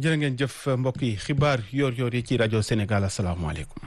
jërë ngeen jëf mbokk yi xibaar yoor yoor yi ci rajo Sénégal asalaamaaleykum.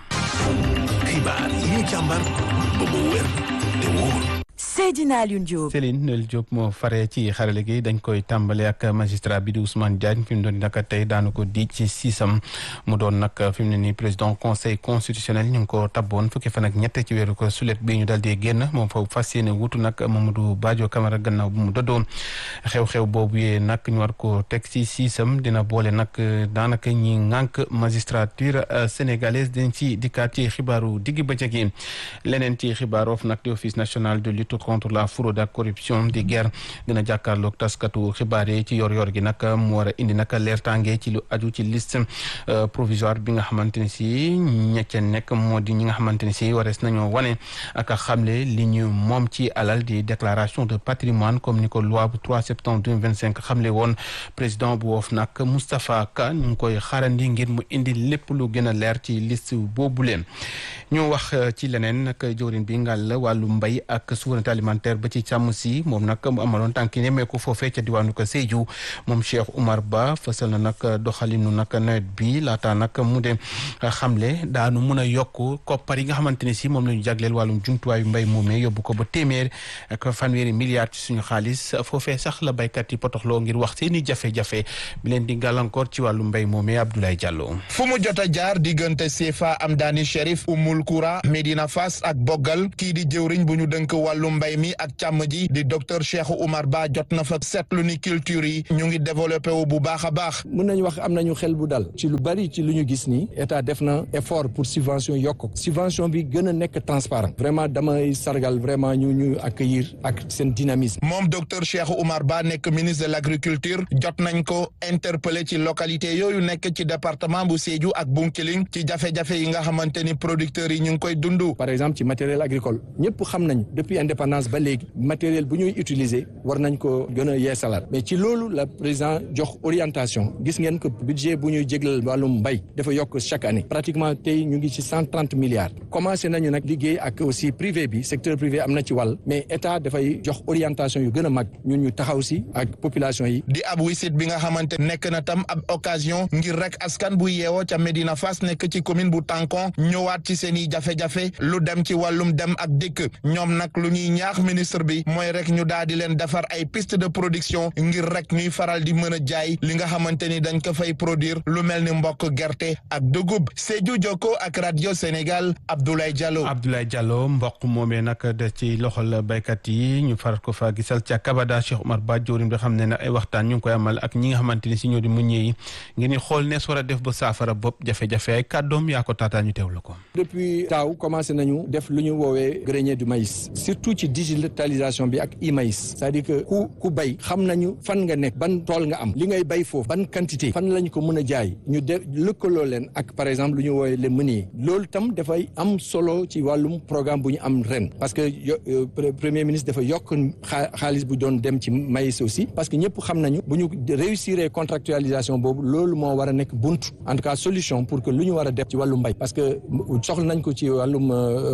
xibaar yi ñu càmbar ba mu wér te wóor. Seydina Alioune Diop. Céline Nel Diop moo fare ci xarale gi dañ koy tàmbale ak magistrat bi di Ousmane Diagne fi mu doon nag tey daanu ko di ci siisam mu doon nag fi mu ne nii président conseil constitutionnel ñu ngi ko tabboon fukki fan ak ñett ci weeru ko sulet bi ñu dal di génn moom foofu fas yéene wutu nag Mamadou Badio Camara gannaaw bu mu dëddoo xew-xew boobu yee nag ñu war ko teg ci siisam dina boole nag daanaka ñi ŋànk magistrature sénégalaise dañ ci dikkaat ci xibaaru diggi bëccëg yi leneen ci xibaar of nag di office national de lutte contre la fraude ak corruption di guerre dina jàkkaarloog taskatu xibaar yi ci yor-yor gi nag mu war a indi nag leertaange ci lu aju ci liste provisoire bi nga xamante ni si ñecce nekk moo di ñi nga xamante ni si warees nañoo wane ak xamle li ñu moom ci alal di déclaration de patrimoine comme ni ko loi bu 3 septembre 2025 xamle woon président bu woof nag Moustapha Ka ñu ngi koy xaarandi ngir mu indi lépp lu gën a leer ci liste boobu leen ñu wax ci leneen nag jëwrin bi ngal la wàllu mbay ak souveraineté alimentaire ba ci càmm si moom nag mu amaloon tànki nemmeeku foofee ca diwaanu ko Sédhiou moom Cheikh Oumar Ba fësal na nag doxalinu nag nawet bi laata nag mu de xamle daanu mun a yokk koppar yi nga xamante ne si moom la ñu jagleel wàllum jumtuwaayu mbay moomee yóbbu ko ba téeméer ak fanweeri milliards ci suñu xaalis foofee sax la baykat yi potoxloo ngir wax seeni jafe-jafe bi leen di gàllankoor ci wàllu mbay moomee Abdoulaye Diallo. fu mu jot a jaar diggante CFA Amdani Chérif Oumoul Koura Medina Fass ak Bogal kii di jëwriñ bu ñu dënk wàllu mbay mi ak càmm ji di docteur Cheikh Oumar Ba jot na fa seetlu ni culture yi ñu ngi développé wu bu baax a baax. mën nañu wax am nañu xel bu dal ci lu bari ci lu ñu gis ni état def na effort pour subvention yokk subvention bi gën a nekk transparent vraiment damay sargal vraiment ñu ñu accueillir ak seen dynamisme. moom docteur Cheikh Oumar Ba nekk ministre de l' agriculture jot nañ ko interpellé ci localité yooyu nekk ci département bu Sédhiou ak Bounkiling ci jafe-jafe yi nga xamante ni producteurs yi ñu ngi koy dund. par exemple ci matériel agricole ñëpp xam nañ depuis indépendance ba léegi matériel bu ñuy utiliser war nañ ko gën a yeesalaat mais ci loolu la président jox orientation gis ngeen que budget bu ñuy jéglal wàllum mbay dafa yokk chaque année pratiquement tey ñu ngi ci cent trente milliards commencé nañu nag liggéey ak aussi privé bi secteur privé am na ci wàll mais état dafay jox orientation yu gën a mag ñun ñu taxaw si ak population yi. di ab wisit bi nga xamante nekk na tam ab occasion ngir rek askan bu yeewoo ca Medina Fass nekk ci commune bu Tankon ñëwaat ci seen i jafe-jafe lu dem ci wàllum dem ak dikk ñoom nag lu ñuy ñaax ministre bi mooy rek ñu daal di leen defar ay piste de production ngir rek ñuy faral di mën a jaay li nga xamante ni dañ ko fay produire lu mel ni mbokk gerte ak dugub Sédhiou Jokko ak radio Sénégal Abdoulaye Diallo. Abdoulaye Diallo mboq moomee nag de ci loxol baykat yi ñu faral ko fa gisal ca Kabada Cheikh Oumar Ba joorim bi xam ne nag ay waxtaan ñu ngi koy amal ak ñi nga xamante ni si ñoo di muññee yi ngir ñu xool nees war a def ba saafara bopp jafe-jafe ay kàddoom yaa ko taataa ñu teewlu ko. depuis taaw commencé nañu def lu ñu woowee grenier du maïs surtout ci digitalisation bi ak e-maïs c'est-à-dire que ku ku bay xam nañu fan nga nekk ban tool nga am li ngay bay foofu ban quantité fan lañ ko mën a jaay ñu de lëkkaloo leen ak par exemple lu ñu woowee les meuniers loolu tam dafay am solo ci wàllum programme bu ñu am ren parce que premier ministre dafa yokk xaalis bu doon dem ci maïs aussi parce que ñëpp xam nañu bu ñu réussir contractualisation boobu loolu moo war a nekk bunt en tout cas solution pour que lu ñu war a def ci wàllum mbay parce que soxla nañ ko ci wàllum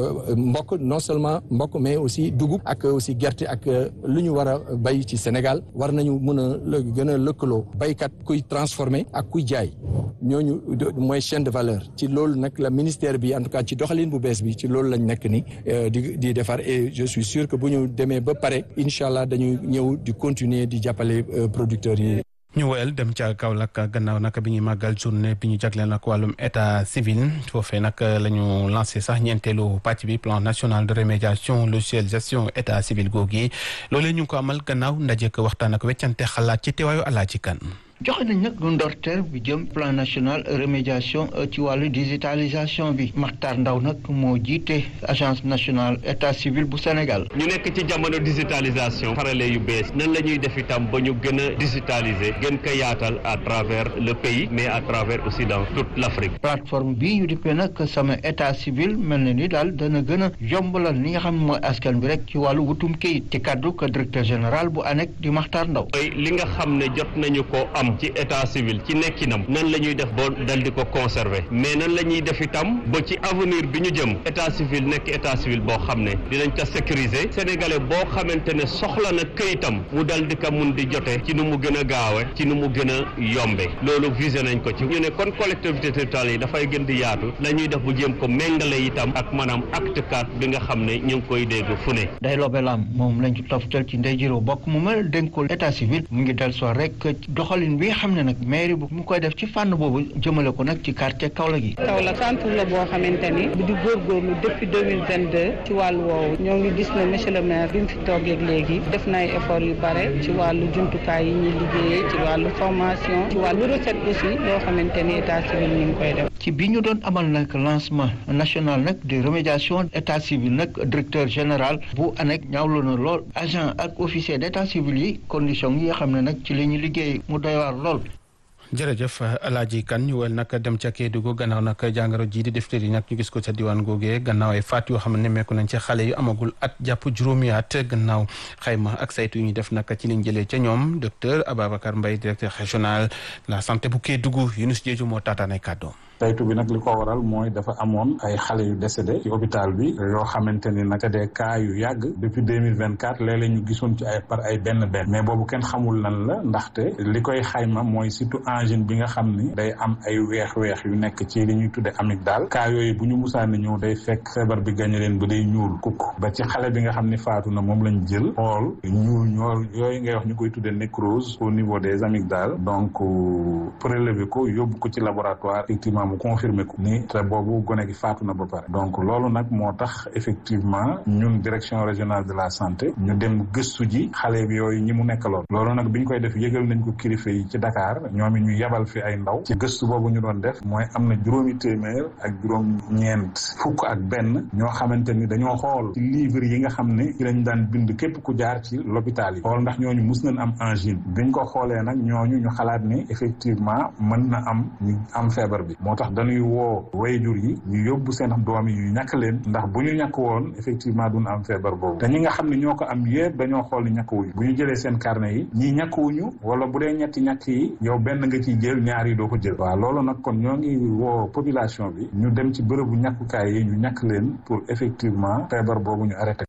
mbokk non seulement mbokk mais aussi dugub ak aussi gerte ak lu ñu war a bay ci Sénégal war nañu mën a gën a lëkkaloo baykat kuy transformer ak kuy jaay ñooñu mooy chaîne de valeur ci loolu nag la ministère bi en tout cas ci doxalin bu bees bi ci loolu lañ nekk ni di di defar et je suis sûr que bu ñu demee ba pare incha allah dañuy ñëw di continuer di jàppale producteurs yi. ñu woyal dem ca Kaolack gannaaw nag bi ñuy màggal journée bi ñu jagleel nag wàllum état civil foofee nag la ñu lancé sax ñeenteelu pàcc bi plan national de remédiation logiciel gestion état civil googu loolee ñu ngi ko amal gannaaw ndaje ko waxtaan ak weccante xalaat ci teewaayu Alaaji Kan joxe nañ nag lu ndorteel bi jëm plan national remédiation ci wàllu digitalisation bi Makhtar Ndaw nag moo jiite agence nationale état civil bu Sénégal. ñu nekk ci jamono digitalisation xarale yu bees nan la ñuy def itam ba ñu gën a digitaliser gën ko yaatal à travers le pays mais à travers aussi dans toute l' Afrique. plateforme bii ñu dippee nag sama état civil mel na ni daal dana gën a yombalal li nga xam ne mooy askan bi rek ci wàllu wutum kayit ci kaddu ko directeur général bu ANEC di Makhtar Ndaw. li nga xam ne jot nañu ko am am ci état civil ci nekkinam nan la ñuy def ba dal di ko conserver mais nan la ñuy def itam ba ci avenir bi ñu jëm état civil nekk état civil boo xam ne dinañ ko sécuriser sénégalais boo xamante ne soxla na këyitam mu dal di ko mun di jote ci nu mu gën a gaawe ci nu mu gën a yombe loolu visé nañ ko ci ñu ne kon collectivité territoriale yi dafay gën di yaatu la ñuy def bu jéem ko méngale itam ak maanaam acte 4 bi nga xam ne ñu ngi koy dégg fu ne day lobelam moom lañ ci toftal ci ndey jiroo bokk mu mel dénkul état civil mu ngi del soo rek doxalin bi nga xam ne nag mairie bu mu koy def ci fànn boobu jëmale ko nag ci quartier Kaolack yi Kaolack centre la boo xamante ni di góorgóorlu depuis 2022 ci wàllu woowu ñoo ngi gis ne monsieur le maire bi mu fi toogeeg léegi def na ay effort yu bare ci wàllu jumtukaay yi ñuy liggéeyee ci wàllu formation ci wàllu recette aussi yoo xamante ni état civil ñu ngi koy def ci bi ñu doon amal nag lancement national nag de remédiation état civil nag directeur général bu ANEC ñaawlu na lool agent ak officier d' état civil yi condition yi nga xam ne nag ci li ñu liggéey mu doy waar lool jërëjëf alaaji kan ñu wel nag dem ca Kédougou gannaaw nag jàngoro ji di diphtérie nag ñu gis ko ca diwaan googee gannaaw ay faat yoo xam ne nemmeeku nañ ci xale yu amagul at jàpp juróomi at gannaaw xayma ak saytu yu ñu def nag ci liñ jëlee ca ñoom docteur Ababacar Mbaye directeur régional de la santé bu Kédougou Yunus Jeeju moo taataan ay kàddoom saytu bi nag li ko waral mooy dafa amoon ay xale yu décédé ci hôpital bi yoo xamante ni nag des cas yu yàgg depuis deux mille vingt quatre léeg-léeg ñu gisoon ci ay par ay benn benn mais boobu kenn xamul lan la ndaxte li koy xayma mooy surtout angine bi nga xam ni day am ay weex-weex yu nekk ci li ñuy tudde amygdale cas yooyu bu ñu musaani ñëw day fekk feebar bi gañe leen ba day ñuul kukk ba ci xale bi nga xam ni faatu na moom lañ jël xool ñuul ñool yooyu ngay wax ñu koy tudde nécrose au niveau des amygdales donc prélever ko yóbbu ko ci laboratoire effectivement mu confirmé ko ni te boobu gone gi faatu na ba pare donc loolu nag moo tax effectivement ñun direction régionale de la santé ñu dem gëstu ji xale bi yooyu ñi mu nekkaloon loolu nag bi ñu koy def yëgal nañ ko kilifa yi ci Dakar ñoom it ñu yebal fi ay ndaw ci gëstu boobu ñu doon def mooy am na juróomi téeméer ak juróom ñeent fukk ak benn ñoo xamante ni dañoo xool ci livre yi nga xam ne ci lañ daan bind képp ku jaar ci l'hôpital yi xool ndax ñooñu mus nañ am angine biñ ko xoolee nag ñooñu ñu xalaat ni effectivement mën na am ñu am feebar bi moo tax dañuy woo wayjur yi ñu yóbbu seen doom yi ñu ñàkk leen ndax bu ñu ñàkk woon effectivement duñ am feebar boobu te ñi nga xam ne ñoo ko am yëpp dañoo xool ni ñàkk wuñu bu ñu jëlee seen carnet yi ñii ñàkk wuñu wala bu dee ñetti ñàkk yi yow benn nga ciy jël ñaar yi doo ko jël waaw loolu nag kon ñoo ngi woo population bi ñu dem ci bërëbu ñàkkukaay yi ñu ñàkk leen pour effectivement feebar boobu ñu arrêté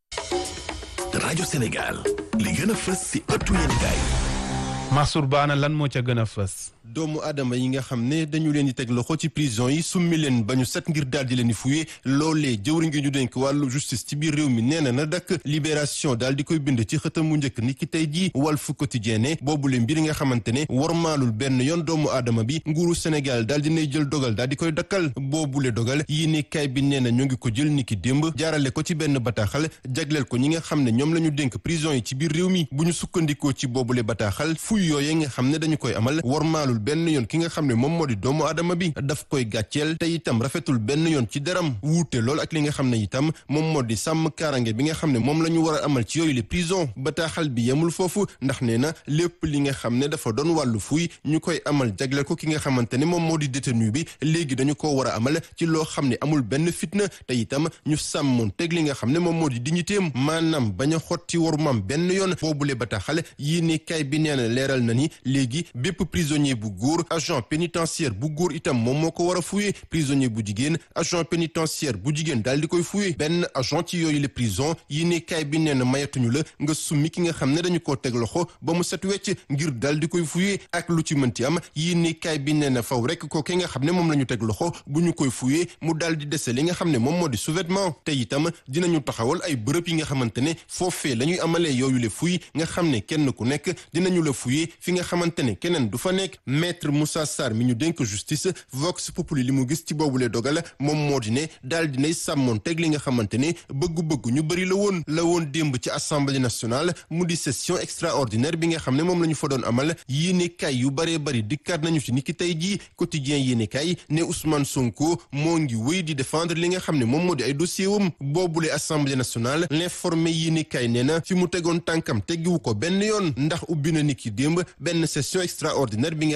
rajo Sénégal li gën a fës si ëttu yéenekaay Mansour Baana lan moo ca gën a fës doomu aadama yi nga xam ne dañu leen di teg loxo ci prison yi summi leen ba ñu set ngir daal di leen di fuye loolee jëwriñ ngi ñu dénk wàllu justice ci biir réew mi nee na na dakk libération daal di koy bind ci xëtam mu njëkk ni ki tey jii Walf Quotidien ne boobule mbir nga xamante ne warmaalul benn yoon doomu aadama bi nguuru Sénégal daal dinay jël dogal daal di koy dakkal boobule dogal yi ni kay bi nee na ñoo ngi ko jël ni ki démb jaarale ko ci benn bataaxal jagleel ko ñi nga xam ne ñoom la ñu dénk prison yi ci biir réew mi bu ñu sukkandikoo ci boobule bataaxal fuy yooye nga xam ne dañu koy amal warmaalul benn yoon ki nga xam ne moom moo di doomu aadama bi daf koy gàcceel te itam rafetul benn yoon ci deram wuute lool ak li nga xam ne itam moom moo di sàmm kaarange bi nga xam ne moom la ñu war a amal ci yooyu les prisons bataaxal bi yemul foofu ndax nee na lépp li nga xam ne dafa doon wàllu fuy ñu koy amal jagleel ko ki nga xamante ne moom moo di détenu bi léegi dañu ko war a amal ci loo xam ne amul benn fitna te itam ñu sàmmoon teg li nga xam ne moom moo di dignitéem maanaam bañ a xotti warumam benn yoon boobule bataaxal yii ni kay bi nee na leeral na ni léegi bépp prisonnier bu góor agent pénitentiaire bu góor itam moom moo ko war a fuye prisonnier bu jigéen agent pénitentiaire bu jigéen daal di koy fuye benn agent ci yooyu les prison yi ne kaay bi nee na mayatuñu la nga summi ki nga xam ne dañu koo teg loxo ba mu set wecc ngir daal di koy fuye ak lu ci mënti am yi ne kaay bi nee na faw rek ko ki nga xam ne moom la ñu teg loxo bu ñu koy fuye mu daal di dese li nga xam ne moom moo di sous-vêtement te itam dinañu taxawal ay bërëb yi nga xamante ne foofee la ñuy amalee yooyu le fuy nga xam ne kenn ku nekk dinañu la fuye fi nga xamante ne keneen du fa nekk maître Moussa Sarr mi ñu dénk justice Vox Populi li mu gis ci boobule dogal moom moo di ne daal dinay sàmmoon teg li nga xamante ne bëggu-bëggu ñu bëri la woon la woon démb ci assemblée nationale mu di session extraordinaire bi nga xam ne moom la ñu fa doon amal yéene kay yu bëree bëri dikkaat nañu ci niki tey jii quotidien yéene kay ne Ousmane Sonko moo ngi wéy di défendre li nga xam ne moom moo di ay dossier wam boobule assemblée nationale l'informé yéene kay nee na fi mu tegoon tànkam teggiwu ko benn yoon ndax ubbi na niki démb benn session extraordinaire bi nga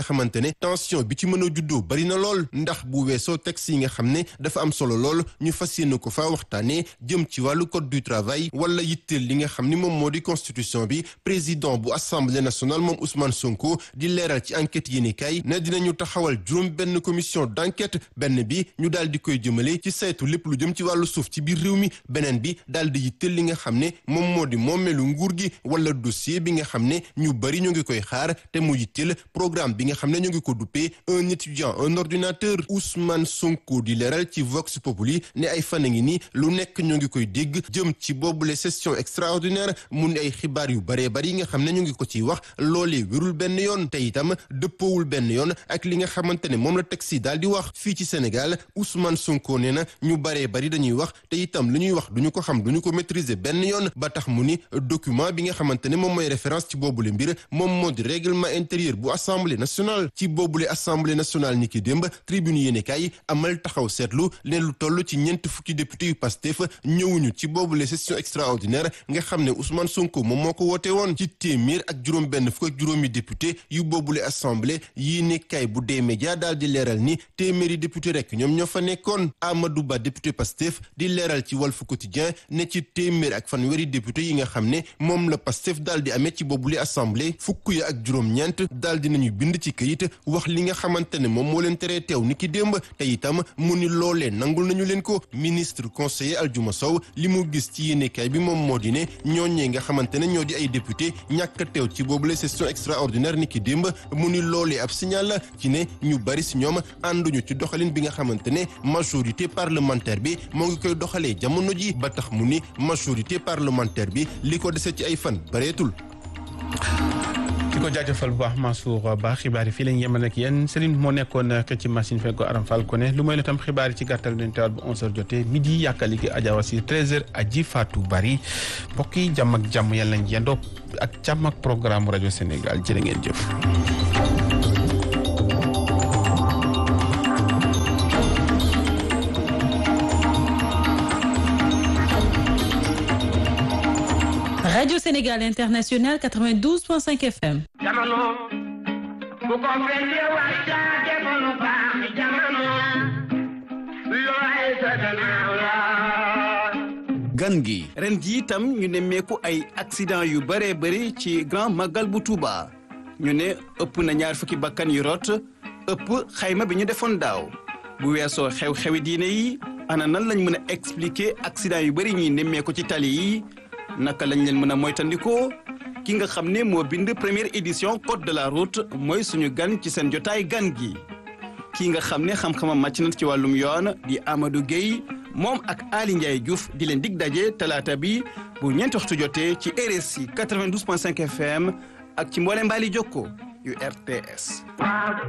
xamante ne tension bi ci mën a juddoo bari na lool ndax bu weesoo texte yi nga xam ne dafa am solo lool ñu fas yéene ko faa waxtaanee jëm ci wàllu code du travail wala yitteel li nga xam ni moom moo di constitution bi président bu assemblée nationale moom Ousmane Sonko di leeral ci enquête yéenekaay ne dinañu taxawal juróom benn commission d'enquête benn bi ñu daal di koy jëmale ci saytu lépp lu jëm ci wàllu suuf ci biir réew mi beneen bi daal di yitteel li nga xam ne moom moo di moomeelu nguur gi wala dossier bi nga xam ne ñu bari ñu ngi koy xaar te mu yitteel programme bi nga xam ne ñu ngi ko duppee un étudiant un ordinateur Ousmane Sonko di leeral ci Vox Populi ne ay fan a ngi nii lu nekk ñu ngi koy dégg jëm ci boobule session extraordinaire mu ne ay xibaar yu baree bari yi nga xam ne ñu ngi ko ciy wax loolee wérul benn yoon te itam dëppoowul benn yoon ak li nga xamante ne moom la teg si daal di wax fii ci Sénégal Ousmane Sonko nee na ñu baree bari dañuy wax te itam lu ñuy wax duñu ko xam duñu ko maîtriser benn yoon ba tax mu ni document bi nga xamante ne moom mooy référence ci boobule mbir moom moo di règlement intérieur bu assemblée nationale ci boobule assemblée nationale ni ki démb tribune yéenekaay amal taxaw seetlu leen lu toll ci ñeent fukki député yu Pastef ñëwuñu ci boobule session extraordinaire nga xam ne Ousmane Sonko moom moo ko woote woon ci téeméer ak juróom benn fukk ak juróomi député yu boobule assemblée yéenekaay bu dee média daal di leeral ni téeméeri député rek ñoom ñoo fa nekkoon Amadou Ba député Pastef di leeral ci Walf Quotidien ne ci téeméer ak fanweeri député yi nga xam ne moom la Pastef daal di amee ci boobule assemblée fukk ya ak juróom-ñeent daal di nañu bind ci këyit wax li nga xamante ne moom moo leen teree teew ni ki démb te itam mu ni loolee nangul nañu leen ko ministre conseiller Aljuma Sow li mu gis ci yéenekaay bi moom moo di ne ñooñee nga xamante ne ñoo di ay député ñàkk a teew ci boobule session extraordinaire ni ki démb mu ni loolee ab signal la ci ne ñu bari si ñoom ànduñu ci doxalin bi nga xamante ne majorité parlementaire bi moo ngi koy doxalee jamono ji ba tax mu ni majorité parlementaire bi li ko dese ci ay fan bareetul di ko jaajëfal bu baax Mansour Ba xibaar yi fii lañ yemal ak yéen Céline moo nekkoon xëcc ci machine fekk ko Aram Fall ko ne lu may la tam xibaar yi ci gàttal dañ teewaat bu 11h jotee midi yàkkali gi Adja Wassi 13h aji Fatou Bari mbokk yi jàmm ak jàmm yàlla nañ yendoo ak jàmm ak programme rajo Sénégal jërë ngeen jëf. Radio Sénégal International 92.5 FM. jamono bu ko fekkee waxtaate ko lu baax jamono looy sa gannaaw la gan gi ren gi itam ñu nemmeeku ay accident yu bëree bëri ci grand magal bu Touba ñu ne ëpp na ñaar fukki bakkan yu rot ëpp xayma bi ñu defoon daaw bu weesoo xew-xewi diine yi ana nan lañ mën a expliquer accident yu bëri ñuy nemmeeku ci tali yi naka lañ leen mën a moytandikoo ki nga xam ne moo bind première édition code de la route mooy suñu gan ci seen jotaay gan gi ki nga xam ne xam-xamam màcc na ci wàllum yoon di Amadou Gueye moom ak Ali Ndiaye Diouf di leen dig daje talaata bi bu ñeenti waxtu jotee ci RSI 92.5 FM ak ci mboole mbaali jokko yu RTS